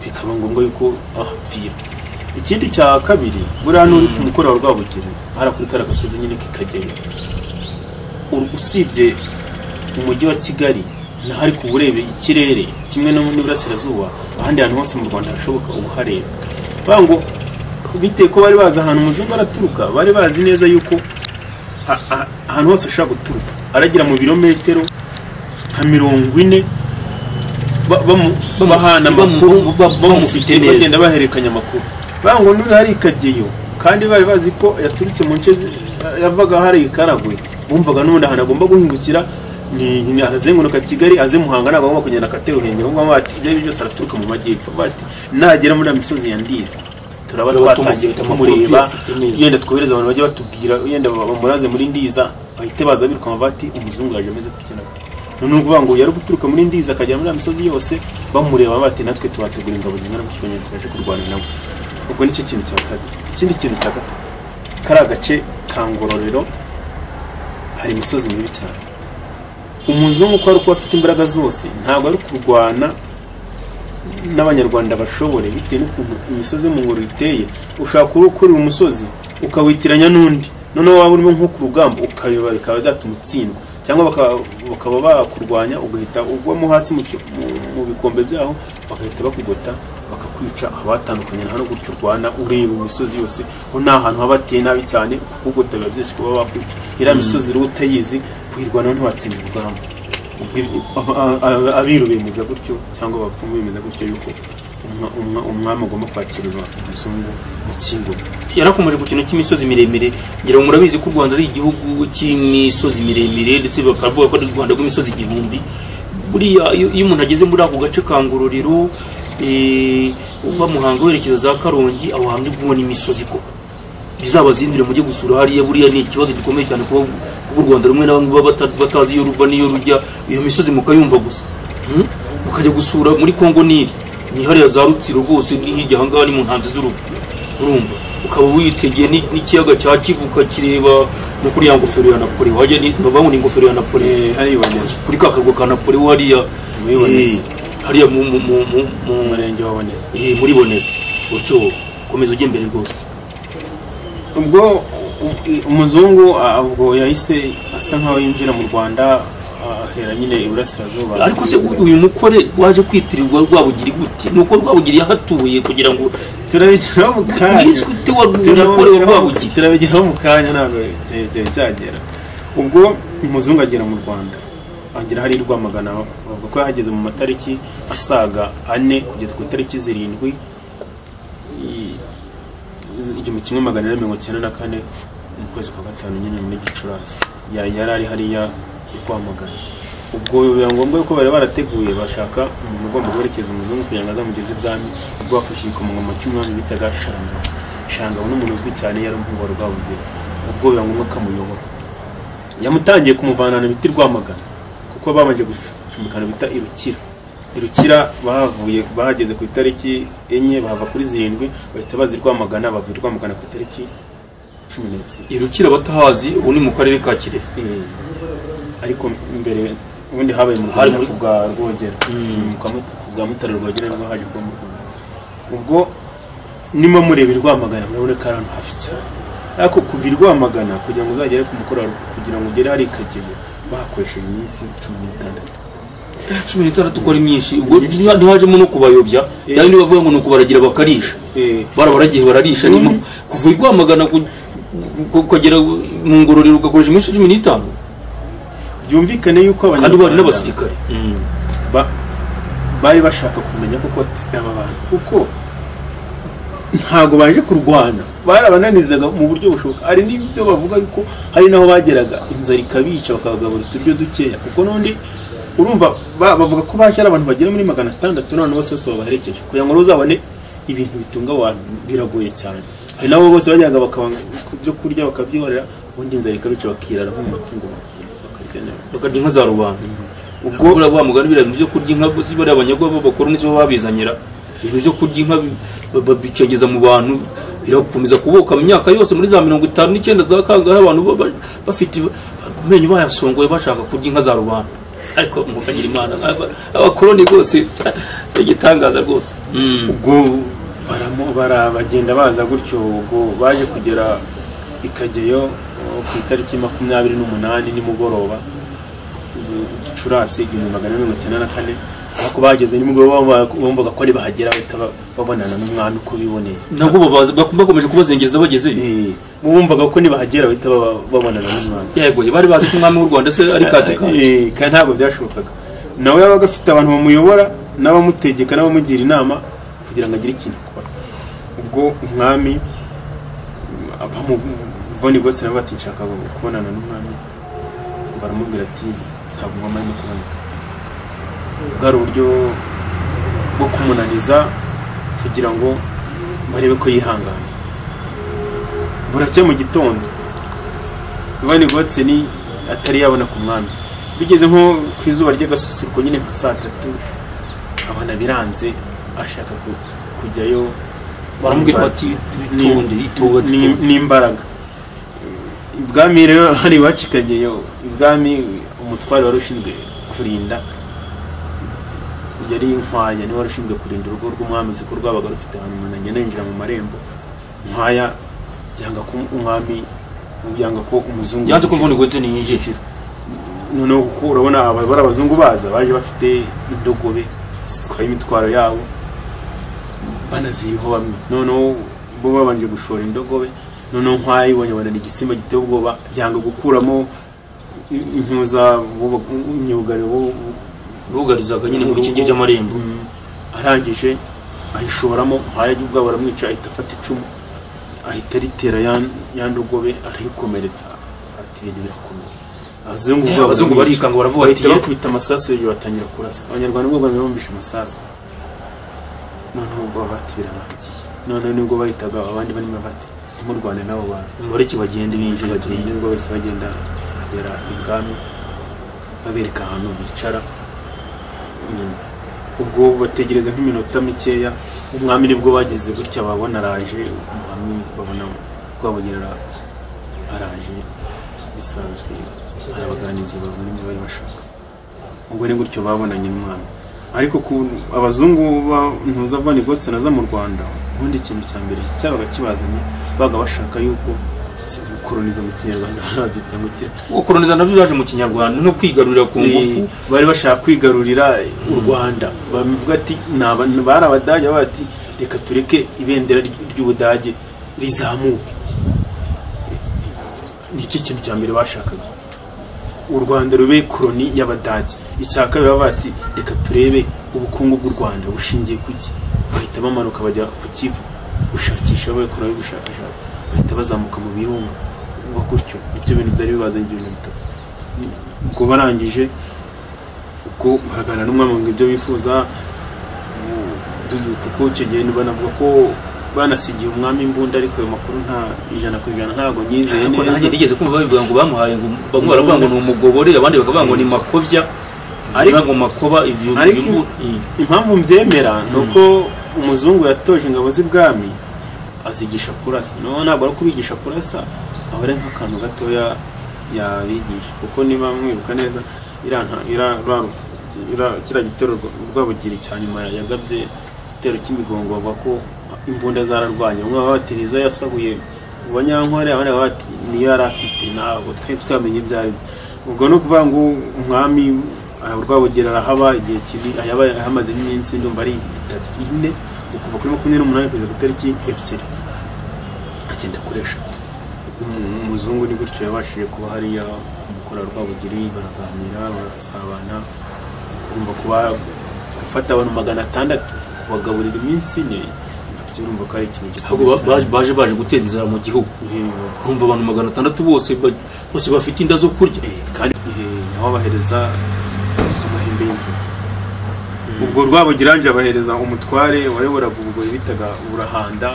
bikaba ngombwa yuko ahapfira ikindi cya kabiri buriya n'uri ku mukoro wa rwabugiri hariya kuri kariya gasozi nyine kikagera U- usibye umujyi wa kigali naho ariko uba ureba ikirere kimwe no n'iburasirazuba ahandi hantu hose mu rwanda hashoboka uba uhareba bavuga ngo bitewe ko bari bazi ahantu umuzungu araturuka bari bazi neza yuko a- a- ahantu hose ashobora guturuka aragira mu birometero nka mirongo ine ba- bamu- Bamu- bahana bamu- amakuru bamu- bamufite bamufite neza. bagenda bahererekanya amakuru baravuga ngo n'uri hari ikageyo kandi bari bazi ko yaturutse mu nce zi- yavaga hari ikaragwe bumvaga n'ubundi ahantu agomba guhingukira ni ni arazenguruka kigali aze muhanga ntabwo agomba kugenda akatera uruhengeri bamwe bati ibyo ari byo byose araturuka mu majyepfo bati nagera muri ya misozi ya ndiza turaba Turaba twatangiye tumufite amakuru kumureba tuyafite neza. yenda twohereze abantu bajye batubwira yenda bamuraze muri ndiza bahite baza birukama bati umuzungu yaje ameze gutya na gutya noneho uvuga ngo yari guturuka muri ndiza akagera muri ya misozi yose bamureba bati natwe tubategura ingabo zingana mu kiganya tubashe kurwana nawe ubwo nicyo kintu cya kabiri ikindi kintu cya gatatu kari agace ka ngororero hari imisozi mibi cyane umuzungu uko ari kuba afite imbaraga zose ntabwo ari kurwana n'abanyarwanda bashobore bitewe n'ukuntu imisozi yo mu ngoro iteye ushobora kuba ukurira umusozi ukawitiranya n'undi noneho waba urimo nko ku rugamba ukayoba bikaba byatuma utsindwa cyangwa baka- bakaba bakurwanya ugahita ugwamo hasi mu ki- mu- mu bikombe byaho bagahita bakugota bakakwica abatandukanye nta no gutyo urwana ureba imisozi yose ko nta hantu haba hateye nabi cyane kugota biba byose kuba bakwica iriya misozi rero utayizi kuyirwanaho ntiwatsinda urugamba Ubwo- a- a- abiru bemeza gutyo cyangwa abapfumu bemeza gutyo yuko umwa- umwa- umwami agomba kwakirwa umuzungu mu kingo yarakomeje ku kintu cy'imisozi miremire ngira ngo murabizi ko u rwanda ari igihugu cy'imisozi miremire ndetse bakavuga ko ari u rwanda rw'imisozi igihumbi buriya iyo iyo umuntu ageze muri ako gace ka ngororero eh, uva muhanga werekeza za karongi aho hantu uri kubona imisozi koko bizabazindire mujye gusura hariya buriya ni ikibazo gikomeye cyane kuba kuba u rwanda rumwe na bamwe baba bata- batazi iyo ruva n'iyo rujya iyo misozi mukayumva gusa Hmm? mukajya gusura muri kongo nili ni hariya za rutsiro rwose ni hirya ahangaha ni mu ntanzi z'urugo urumva ukaba witegeye ni- n'ikiyaga cya kivu ukakireba no kuri ya ngofero ya napoli wajya ni bavuga ngo ni ingofero ya napoli Eh, hariya iboneza kuri ka karwa ka napoli hariya eh, Boneza. hariya mu mu mu mu- mu mu murenge wa boneza eh, muri boneza utyo komeza ujye imbere rwose ubwo u- umuzungu a- ubwo yahise asa nkaho yinjira mu rwanda ahera nyine iburasirazuba ariko se u- uyu mukore waje kwitirirwa rwabugiri gute ni uko rwabugiri yahatuye kugira ngo turabigeraho mu kanya wiswe ute wa- umukore wa turabigeraho rwabugiri turabigeraho mu kanya ntabwo cya- cyari cyagera ubwo umuzungu agera mu rwanda agera hari rwamagana bavuga ko yahageze mu matariki asaga ane kugeza ku itariki zirindwi i- iz- igihumbi kimwe magana ane mirongo cyenda na kane mu kwezi kwa gatanu nyine muri gicurasi Ya- yari ari hariya i rwamagana ubwo biba ngombwa yuko bari barateguye bashaka umuntu ugomba guherekeza umuzungu kugira ngo azamugeze ibwami ubwo bafashe igikomangoma cy'umwami bitaga shanga shangabo n'umuntu uzwi cyane yari umuhungu wa rwabugiri ubwo biba ngombwa ko amuyobora yamutangiye kumuvanana ibiti rwamagana kuko babanje gucumbikana bita irukira irukira bahavuye bahageze ku itariki enye bahava kuri zirindwi bahita bazi rwamagana bavuye rwamagana ku itariki cumi n'ebyiri irukira abatahazi ubu ni mu karere ka kirehe Eh, ariko mbere ubundi habaye mu Hari rwanda muri- ku bwa rwogera Mm, kwa Mut- ku bwa mutare rwogera nibwo haje kuba mu rwanda ubwo nimo murebera rwamagana murabona ko ari ahantu hafi cyane ariko kuva i rwamagana kugira ngo uzagere ku mukoro wawe, kugira ngo ugere hari ikagega bahakoresheje iminsi cumi n'itandatu cumi n'itandatu ko ari myinshi ubwo ntiha- ntihajemo no kubayobya Eh. yandi bavuga ngo ni ukubaragira bakarisha Eh, barabaragiye bararisha nimo kuva i rwamagana ku- ku- ukagera mu ngororero ugakoresha iminsi cumi n'itanu byumvikane yuko kandi bari Abanyarwanda- n'abasirikare ba- bari bashaka kumenya koko ati aba bantu kuko ntabwo baje kurwana barabananizaga mu buryo bushoboka hari n'ibyo bavuga yuko hari n'aho bageraga inzara ikabica bakabagaburira uturyo dukeya kuko n'undi urumva ba- bavuga ko baje ari abantu bagera muri magana atandatu n'abantu bose bose babaherekeje kugira ngo uzabone ibintu bitunga abantu biragoye cyane hari nabo bose bajyaga bakabanga ibyo kurya bakabyihorera ubundi inzara ikabica bakirara nk'umutungo bakarya neza bakarya inka za rubanda ubwo ubwo uriya mugani biriya bintu byo kurya inka zibariya abanyagwa b'abakoroni sibo babizanira ibintu byo kurya inka bi- ba- babicengeza mu bantu birakomeza kuboka mu myaka yose muri za mirongo itanu n'icyenda za kangahe abantu ba- ba- bafite amenyo bayasongoye bashaka kurya inka za rubanda ariko mukagira imana aba- abakoroni rwose igitangaza rwose ubwo baramo bara- bagenda baza gutyo ubwo baje kugera ikageyo oh, ku itariki makumyabiri n'umunani nimugoroba zu- gicurasi igihumbi magana ane mirongo icyenda na kane ariko bageze nimugoroba bumva- bumvaga ko ari bahagera bahita ba- babonana n'umwami uko biboneye nabwo babaza- bak- bakomeje kubazengeza bagezeyo Eh, bumvaga ko nibahagera bahita baba- babonana n'umwami yegoye bari bazi ko umwami w'u rwanda se ari katikati Eh, kandi ntabwo byashobokaga nawe yabaga afite abantu bamuyobora n'abamutegeka n'abamugira inama kugira ngo agire ikintu akora ubwo umwami bamubona igotse nabo bati nshaka kubonana n'umwami baramubwira ati ntabwo mama arimo kuboneka bwari uburyo bwo kumunaniza kugira ngo barebe ko yihangana buracya mu gitondo Giovanni Gotse ni atari yabona ku mwami bigeze nko ku izuba ry'agasusuruko nyine nka saa tatu abana biranze ashaka ku- kujyayo baramubwira bati Ni- itonde itowe ni- n'imbaraga ibwami rero hari bacikageyo ibwami umutware wari ushinzwe kurinda yari inkwaya niwe wari ushinzwe kurinda urugo rw'umwami uzi ko rwabaga rufite ahantu umuntu agenda yinjira mu marembo nkwaya yanga ko umwami yanga ko umuzungu yanze ko mvuna igotse ntiyinjira noneho kuko urabona aba- bari abazungu baza baje bafite indogobe zitwaye imitwaro yabo banaziriho bamwe noneho bo babanje gushora indogobe noneho nk'ayibonye abona igisimba giteye ubwoba yanga gukuramo i- impuza buba- imyugariro bo- bugarizaga nyine mu bikingi by'amarembo Mm. arangije ayishoramo nk'aya ubwabo aramwica ahita afata icumu ahita aritera ya ya ndogobe arayikomeretsa ati ibintu birakomeye abazungu ubwabo abazungu baramwica. barikanga baravuga bati bahita bakubita amasasu hejuru batangira kurasa abanyarwanda ubwo bari bumvishe amasasu noneho ubwo bati birarangiye noneho nibwo bahitaga abandi barimo bati ntimurwane n'abo bantu mureke bagende binjira bagiye nibwo bose bagenda bagera ibwami babereka ahantu bicara Mm. ubwo bategereza nk'iminota mikeya umwami nibwo bagize gutya babona araje umwami babona rwabugera araje bisanzwe arabaganiriza babona ibyo bari bashaka ubwo ni gutyo babonanye n'umwami ariko ku abazungu ba- ntuza Van Gogh naza mu Rwanda ubundi ikintu cya mbere cyabaga kibazanye baga bashaka yuko si gukoroniza mu kinyarwanda babyita ngo kira gukoroniza nabyo byaje mu kinyarwanda no kwigarurira ku ngufu Eh, bari bashaka kwigarurira u Rwanda bavuga ati "Ni aba- bari abadage bavuga ati reka tureke ibendera ry- ry'ubudage rizamuke nicyo kintu cya mbere bashakaga u rwanda rube koroni y'abadage icya kabiri baba bati reka turebe ubukungu bw'u rwanda bushingiye ku ki bahita bamanuka bajya ku kivu gushakisha bakora ubushakashatsi bahita bazamuka mu birunga ubwo gutyo ibyo bintu byari bibazengije ibintu bitatu Ni- ubwo barangije ubwo baraganira n'umwami ngo ibyo bifuza ubu- kuko icyo gihe banavuga ko banasigiye umwami imbunda ariko ayo makuru nta ijana ku ijana ntabwo nyizeye ariko nanjye neza nigeze kumva babivuga ngo bamuhaye ngo bamwe baravuga ngo ni umugobore abandi bakavuga ngo ni makobya Ariko- ariko ngo makoba ibyo ariko- ibyo- i- impamvu mbyemera ni uko umuzungu yatoje ingabo z'ibwami azigisha kurasa no ntabwo ari kubigisha kurasa aba ari nk'akantu gatoya yabigisha kuko niba mwibuka neza iranta ira- ira- kiriya gitero rwabugiri cya nyuma yagabye igitero cy'imigongo bavuga ko imbunda zararwanye umwe babatiriza yasahuye mu banyankore abandi bakavuga bati niyo yari afite ntabwo twari twamenye ibyo ari byo ubwo ni ukuvuga ngo umwami aha rwabugiri arahaba igihe kibi ayaba ahamazemo iminsi ndumva ari itatu ine kuva kuri makumyabiri n'umunani kugeza ku itariki ebyiri agenda kuri eshatu Um- umuzungu ni gutyo yabashije kuba hariya kumukora rwabugiri baraganira barasabana urumva kuba gufata abantu magana atandatu kubagaburira iminsi ine nabyo urumva ko ari ikintu ahubwo gikomeye ba- baje cyane. baje baje guteza inzara mu gihugu Ehe. urumva abantu magana atandatu bose ba- bose bafite inda zo kurya kandi aho bahereza amahembe y'inzovu ubwo rwabugiranje abahereza umutware wayoboraga ubugoyi bitaga burahanda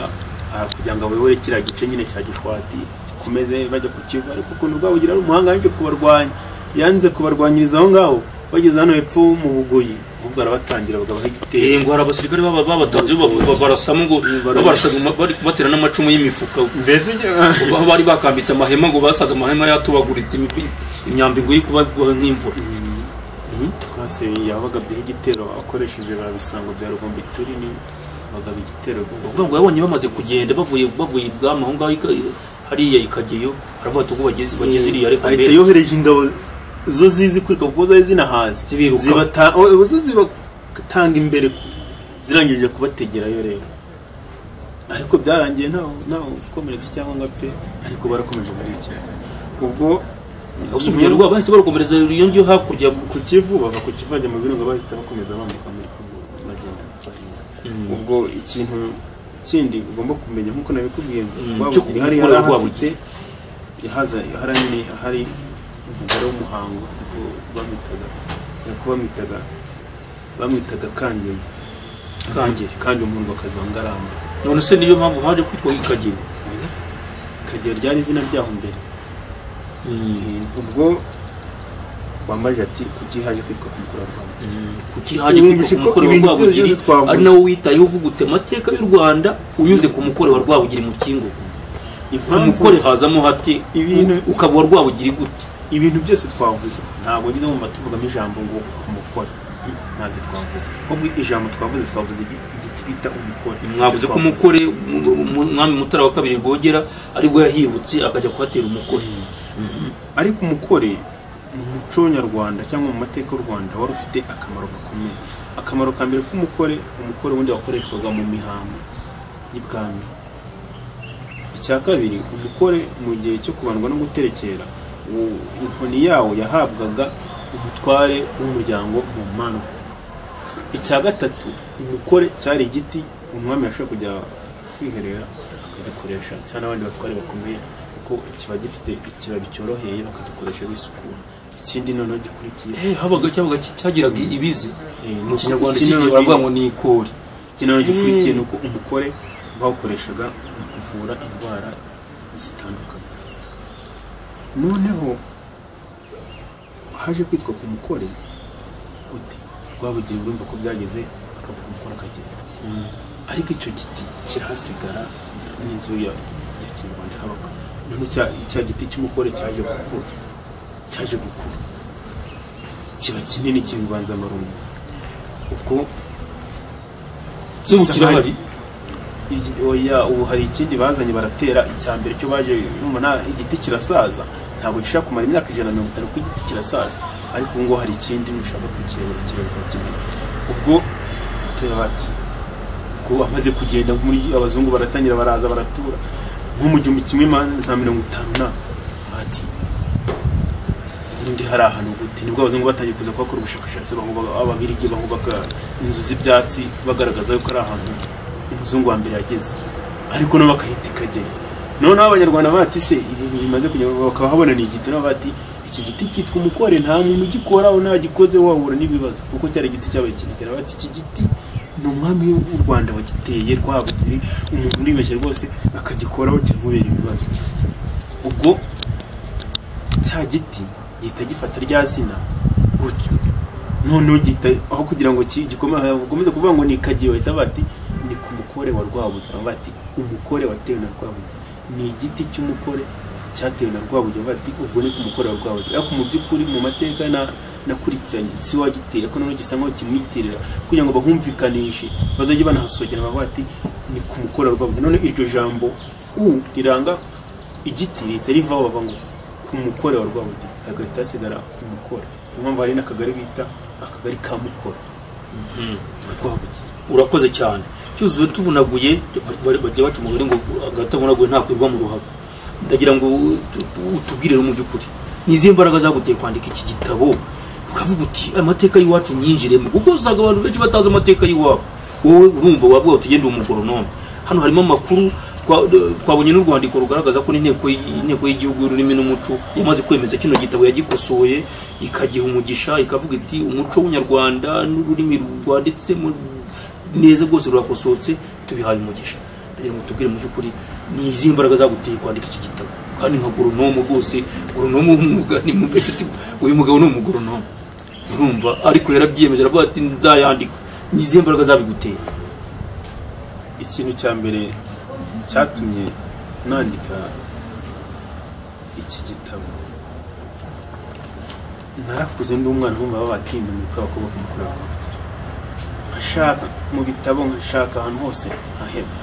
ah, kugira ngo abayobore kiriya gice nyine cya gishwati komeze bajya ku kivu ariko ukuntu rwabugira ari umuhanga yanze kubarwanya yanze kubarwanyiriza aho ngaho bageze hano hepfo mu bugoyi ahubwo arabatangira bagabaha igitero Eh, ngo hari abasirikare baba- babatanze ba- ba- barasamo ngo barasaga uma- bari kubatera n'amacumu y'imifuka mbese aho bari bakambitse amahema ngo basaze amahema yatubaguritse imi- imyambi ngo yikubagwaho nk'imvura twase yabagabyeho igitero akoresheje ba bisango bya rugombituri ni bagaba igitero uvuga ngo yabonye bamaze kugenda bavuye bavuye ibwami aho ngaho ika- hariya ikageyo aravuga ati ubwo bageze bageze iriya ariko ahita mbere yohereje ingabo zo zizi kurika kuko zari zinahazi Zibiruka. Zibata- o- zo zibatanga imbere zirangije kubategerayo rero ariko byarangiye ntawe ntawe ukomeretse cyangwa ngo apfe ariko barakomeje barikira ubwo gusa urugendo bahise barukomereza iyo ngiyo hakurya ku kivu bava ku kivu bajya mu birunga bahita bakomeza bambuka muri kongo bagenda baringa ubwo ikintu kindi ugomba kumenya nk'uko nabikubwiye ngo Mm, cyo rwabugiri hari gukorera harahafite Rwabugiri. haza hari ni hari umugore w'umuhango kuko bamwitaga kuko bamwitaga bamwitaga kangeyo Kangeyo. kandi umuntu bakaza ngaramba none se niyo mpamvu haje kwitwa ikageyo kagira ryari izina ryaho mbere ubwo wambaje ati kuki haje kwitwa kumukura rwanda kuki haje Ubu kwitwa ku ko mukore wa ibintu rwabugiri byose twavuze. ari nawe witayeho uvuga uti amateka y'u rwanda unyuze ku mukore wa rwabugiri mu kingo ku mukore hazamo hate Ibintu- u- ukaba uwa rwabugiri gute ibintu byose twavuze ntabwo ngeze mu matuvugamo ijambo ngo umukore ntabyo twavuze ahubwo ijambo twavuze twavuze igi- igiti bita umukore mwavuze ko umukore mu- mu- umwami mutara wa kabiri rwogera aribwo yahibutse akajya kuhatera umukore ariko umukore mu muco nyarwanda cyangwa mu mateka y'u rwanda wari ufite akamaro gakomeye akamaro ka mbere k'umukore umukore wundi wakoreshwaga mu mihango y'ibwami icya kabiri umukore mu gihe cyo kubandwa no guterekera u- inkoni yawo yahabwaga umutware w'umuryango mu mano icya gatatu umukore cyari igiti umwami yashobora kujya kwiherera akagikoresha cyangwa n'abandi batware bakomeye kuko kiba gifite ikibabi cyoroheye bakagikoresha bisukura ikindi noneho gikurikiye Eh, habaga cyabaga ki- cyagiraga ibizi Eh, mu kinyarwanda ikindi cy'igihe noneho baravuga ngo ni ikori ikintu gikurikiye ni uko umukore bawukoreshaga mu kuvura indwara zitandukanye noneho haje kwitwa ku mukore gute rwabugiye urumva ko byageze akavuga umukore akagenda ariko icyo giti kirahasigara n'inzu ya ya kinyarwanda habaga noneho cya- cya giti cy'umukore cyaje gukura cyaje gukura kiba kinini cy'inganzamarumbo ubwo n'ubu kirahari Iki- oya ubu hari ikindi bazanye baratera icya mbere cyo baje mubona igiti kirasaza ntabwo gishobora kumara imyaka ijana na mirongo itanu ko igiti kirasaza ariko ubu ngubu hari ikindi ntushaka kukirebera kirebera kimwe ubwo tureba ati ko amaze kugenda muri abazungu baratangira baraza baratura nko mu gihumbi kimwe ma- za mirongo itanu na ati ubundi hari ahantu gute nibwo abazungu batangiye kuza kuhakora ubushakashatsi bahubaka ababirigi bahubaka inzu z'ibyatsi bagaragaza yuko ari ahantu umuzungu wa mbere yageze ariko nabo bakahita ikagera noneho abanyarwanda bati se ibintu bimaze kugerwaho bakahabona ni igiti nabo bati iki giti cyitwa umukore nta muntu ugikoraho ntagikoze wahura n'ibibazo kuko cyari igiti cyabaye kirekire bati iki giti ni umwami w'u rwanda wagiteye rwabugiri umuntu uribeshya rwose akagikoraho kiramubera ibibazo ubwo cya giti gihita gifata rya zina gutyo noneho gihita aho kugira ngo ki- gikome- gikomeze kuvuga ngo ni kagiye bahita bati ni ku mukore wa rwabugira bati umukore watewe na rwabugira ni igiti cy'umukore cyatewe na rwabugira bati ubwo ni ku mukore wa rwabugira ariko mu by'ukuri mu mateka na nakurikiranye si wagiteye ko noneho gisa nkaho kimwitirira kugira ngo bahumvikanishe bazajye banahasohokera bavuga bati ni ku mukore wa rwabugira none iryo jambo u riranga igiti rihita rivaho bavuga ngo ku mukore wa rwabugira hagahita hasigara ku mukore niyo mpamvu hari n'akagari bita akagari ka mukore rwabugira urakoze cyane cyuzuye tuvunaguye bari- bajya baca umugore ngo agatavunaguye ntakwirwa mu ruhago ndagira ngo tu- tu- utubwirire mu by'ukuri ni izihe mbaraga zaguteye kwandika iki gitabo ukavuga uti amateka y'iwacu nyinjiremo kuko usanga abantu benshi batazi amateka y'iwabo wowe urumva wavuga ngo tugende umugoronome hano harimo amakuru twa- twabonye n'urwandiko rugaragaza ko n'inteko y- inteko y'igihugu y'ururimi n'umuco yamaze kwemeza kino gitabo yagikosoye ikagiha umugisha ikavuga iti umuco w'unyarwanda n'ururimi rwanditsemo neza rwose rurakosohotse tubihaye umugisha ndagira ngo tubwire mu by'ukuri ni izihe mbaraga zaguteye kwandika iki gitabo kandi nka goronomo rwose goronomo w'umwuga ni mu mbere ati uyu mugabo ni umugoronomo urumva ariko yarabyiyemeje aravuga ati nzayandika ni izihe mbaraga zabiguteye ikintu cya mbere cyatumye nandika iki gitabo narakuze ndi umwana wumva babatinda mu kwa kuba kumukuru nkashaka mu bitabo nkashaka ahantu hose nkaheba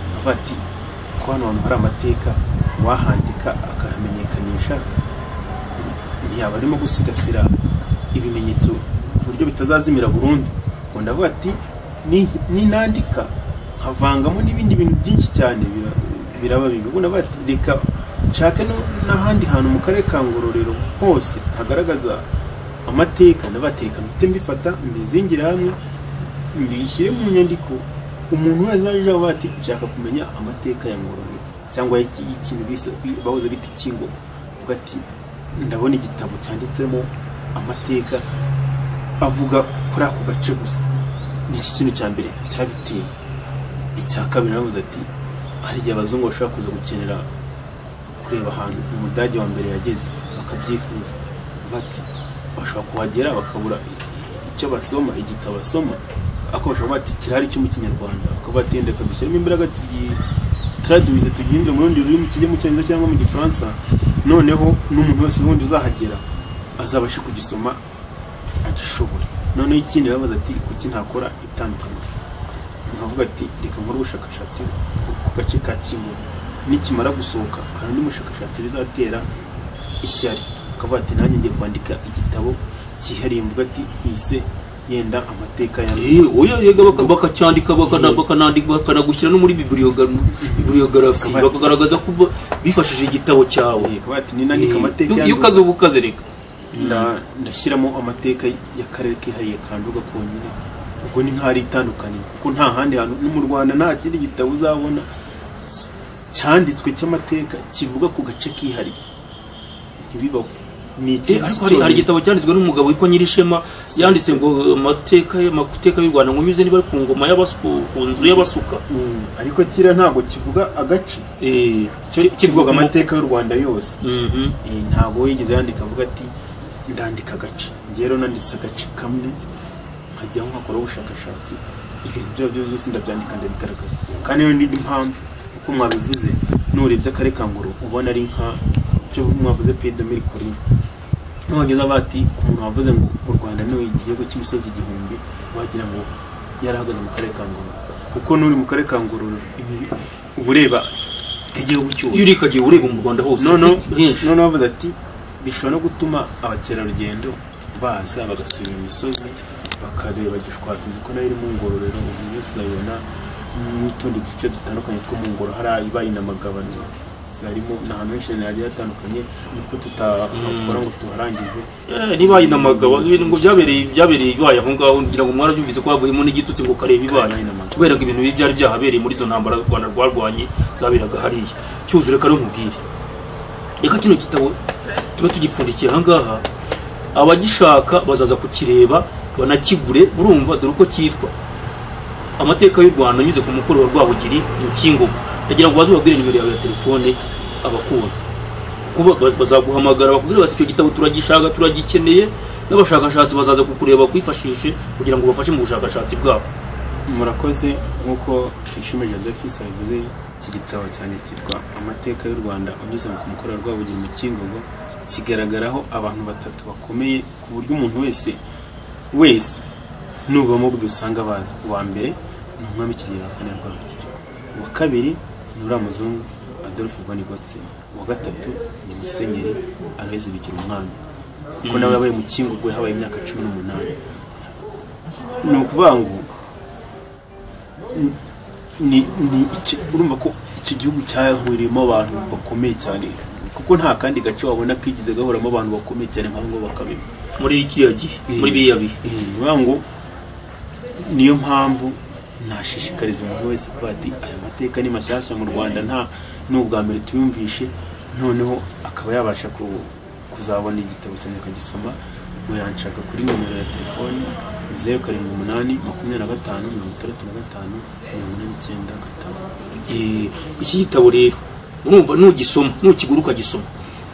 nkavuga ati ko hano hantu hari amateka wahandika akahamenyekanisha yaba arimo gusigasira ibimenyetso ku buryo bitazazimira burundu ngo ndavuga ati "Ni- ninandika nkavangamo n'ibindi bintu byinshi cyane bira- biraba bibi ubwo ndavuga ati reka nshake no- n'ahandi hantu mu karere ka ngororero hose hagaragaza amateka ndavuga ati reka mpite mbifata mbizingire hamwe mbishyire mu nyandiko umuntu wese aje avuga ati nshaka kumenya amateka ya ngororero cyangwa y'iki- y'ikintu bise- bahoze bita ikingo uvuga ati ndabona igitabo cyanditsemo amateka avuga kuri ako gace gusa ni iki kintu cya mbere cyabiteye icya kabiri naravuze ati hari igihe abazungu bashobora kuza gukenera kureba ahantu umudage wa mbere yageze bakabyifuza bati bashobora kuhagera bakabura icyo basoma igitabo basoma ariko bashobora kuba bati kirahari cyo mu kinyarwanda bakaba batenda kadushyiramo imbaraga turadubize tugihindure mu rundi rurimi kijye mu cyongereza cyangwa mu gifaransa noneho n'umuntu wese ubundi uzahagera azabashe kugisoma agishoboye noneho ikindi arabaza ati kuki ntakora itandukaniro nkavuga ati reka nkore ubushakashatsi ku- ku gace ka kimwe nikimara gusohoka hari undi mushakashatsi bizatera ishyari akavuga ati nanjye ngiye kwandika igitabo cyihariye mvuga ati ise yenda amateka ya oya yega baka- bakacyandika bakana- bakanandika bakanagushyira no muri biburiyogara- biburiyogarafi Kabati. bakagaragaza ko ba- bifashishije igitabo cyawe akavuga ati ninandika amateka Iyo- ya iyo ukaze uba ukaze reka nda- ndashyiramo amateka y'akarere kihariye ka Nduga konyine ubwo ni nk'ari itandukanye kuko nta handi hantu no mu rwanda nta kindi gitabo uzabona cy- cyanditswe cy'amateka kivuga ku gace kihariye ntibibaho ni Eh, iki ariko hari, hari igitabo cyanditswe n'umugabo witwa nyirishema yanditse ngo amateka amateka y'u rwanda ngo nyuze niba ari ku ngoma y'abasuku ku nzu y'abasuka ariko kiriya ntabwo kivuga agace Eh, cyo ki- kivuga mu- amateka y'u rwanda yose Mhm. Eh, ntabwo yigeze yandika avuga ati ndandika agace njyewe rero nanditse agace kamwe nkajyaho nkakora ubushakashatsi ibintu byo byo byose ndabyandika ndabigaragaza kandi iyo n'indi mpamvu uko mwabivuze nurebye akarere ka ngoro ubona ari nka byo mwavuze piyede miri kuri nogeza bati ku muntu wavuze ngo u rwanda ni igihugu cy'imisozi igihumbi wagira ngo yarahagaze mu karere ka ngoro kuko n'uri mu karere ka ngoro ibi- uba ureba igihugu cyose iyo urikagiye ureba mu rwanda hose noneho henshi noneho bavuze ati bishobora no gutuma abakerarugendo baza bagasura iyo misozi bakareba gishwati ziko nayo iri mu ngororero ubu yose urabibona n'utundi duce dutandukanye two mu ngoro hari ibaye inamagabane zarimo ni ahantu henshi cyane hagiye hatandukanye nuko tutakora ngo tuharangize Eh, niba yinamagawa ibintu ngo byabereye byabereye ibaye aho ngaho ngira ngo mwarabyumvise ko havuyemo n'igitutsi ngo kareba ibaye Karabayinamaga. kubera ko ibintu bibi byari byahabereye muri izo ntambara u rwanda rwarwanye zaberaga hariya cyuzure kare nkubwire reka kino gitabo tube tugipfundikiye aha ngaha abagishaka bazaza kukireba banakigure urumva dore uko cyitwa amateka y'u rwanda anyuze ku mukuru wa rwabugiri mu kingogo ndagira ngo baze ubabwire nimero yawe ya telefone abakunda kuba ba- bazaguhamagara bakubwira bati icyo gitabo turagishaka turagikeneye n'abashakashatsi bazaza kukureba bakwifashishe kugira ngo bafashe mu bushakashatsi bwabo murakoze nk'uko ishime joseph yabivuze iki gitabo cyane cyitwa amateka y'u rwanda unyuze ku mukoro wa rwabugiri mu kingogo kigaragaraho abantu batatu bakomeye ku buryo umuntu wese wese nubamo buri usanga bazi uwa mbere ni umwami kigera kane rwabugiri uwa kabiri ni uriya muzungu adolphe bonigotse uwa gatatu ni musenyeri aloyize bigira umwami kuko nawe yabaye mu kingogo yahabaye imyaka cumi n'umunani ni ukuvuga ngo ni ni iki- urumva ko iki gihugu cyahuriyemo abantu bakomeye cyane kuko nta kandi gace wabona kigize gahuramo abantu bakomeye cyane nka ngo bakabiba muri kiriya gihe muri biriya bihe Eh, ni ukuvuga ngo niyo mpamvu nashishikariza umuntu wese kuba ati aya mateka ni mashyashya mu rwanda nta n'ubwa mbere tuyumvishe noneho akaba yabasha ku- kuzabona igitabo cyane akagisoma muyanshaka kuri nomero ya telefoni zeru karindwi umunani makumyabiri na gatanu mirongo itandatu na gatanu mirongo inani icyenda gatanu Eh, iki gitabo rero urumva nugisoma nukigura ukagisoma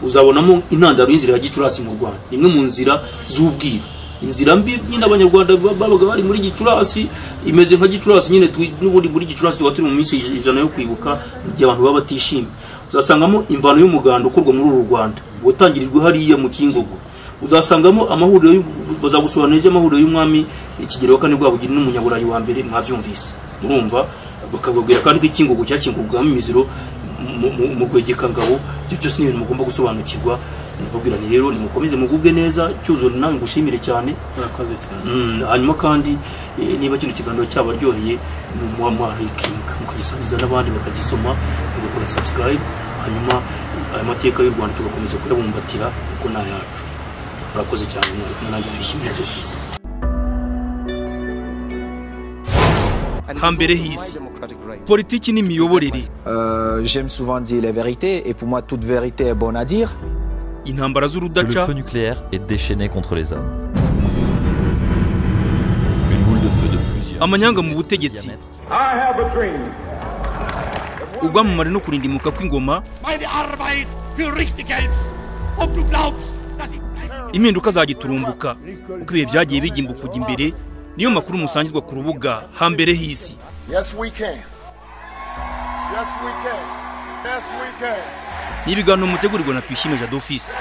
uzabonamo intandaro y'inzira ya gicurasi mu rwanda imwe mu nzira z'ubwiru inzira mbi nyine abanyarwanda ba- babaga bari muri gicurasi imeze nka gicurasi nyine twi- n'ubundi muri gicurasi tuba turi mu minsi ij- ijana yo kwibuka igihe abantu baba batishimye uzasangamo imvano y'umuganda ukorwa muri uru rwanda watangirijwe hariya mu kingogo uzasangamo amahuriro y'u- bazagusobanurira iby'amahuriro y'umwami ikigero wa kane rwabugiri n'umunyaburayi wa mbere mwabyumvise murumva bakababwira kandi ko ikingugu cyakingugwamo imiziro mu- mu- mu rwegekangabo ibyo byose ni ibintu mugomba gusobanukirwa nababwira nti rero nimukomeze mugubwe neza cyuzure nawe ngushimire cyane murakoze cyane Mm, hanyuma kandi eh, niba kino kiganiro cyabaryoheye muba mwarikinga mukagisangiza n'abandi bakagisoma mugakora subscribe hanyuma eh, aya mateka y'u rwanda tugakomeza kuyabumbatira kuko ni ayacu murakoze cyane mwari kumwe nanjye twishimira dufise hambere h'isi politiki n'imiyoborere Euh, J'aime souvent dire les vérités et pour moi toute vérité est bonne à dire. intambara Que le z'urudaca feu nucléaire est déchaîné contre les hommes. Une boule de feu de plusieurs. amanyanga mu butegetsi ubwamamare no kurindimuka kw'ingoma Meine Arbeit für richtig hältst. Ob du glaubst, dass ich... impinduka zagiturumbuka uko ibihe byagiye bigimba kujya imbere niyo makuru musangirwa ku rubuga hambere h'isi Yes, we can. Yes, we can. Yes, we can. ni ibiganiro mutegurirwa na tuyishime jadofisi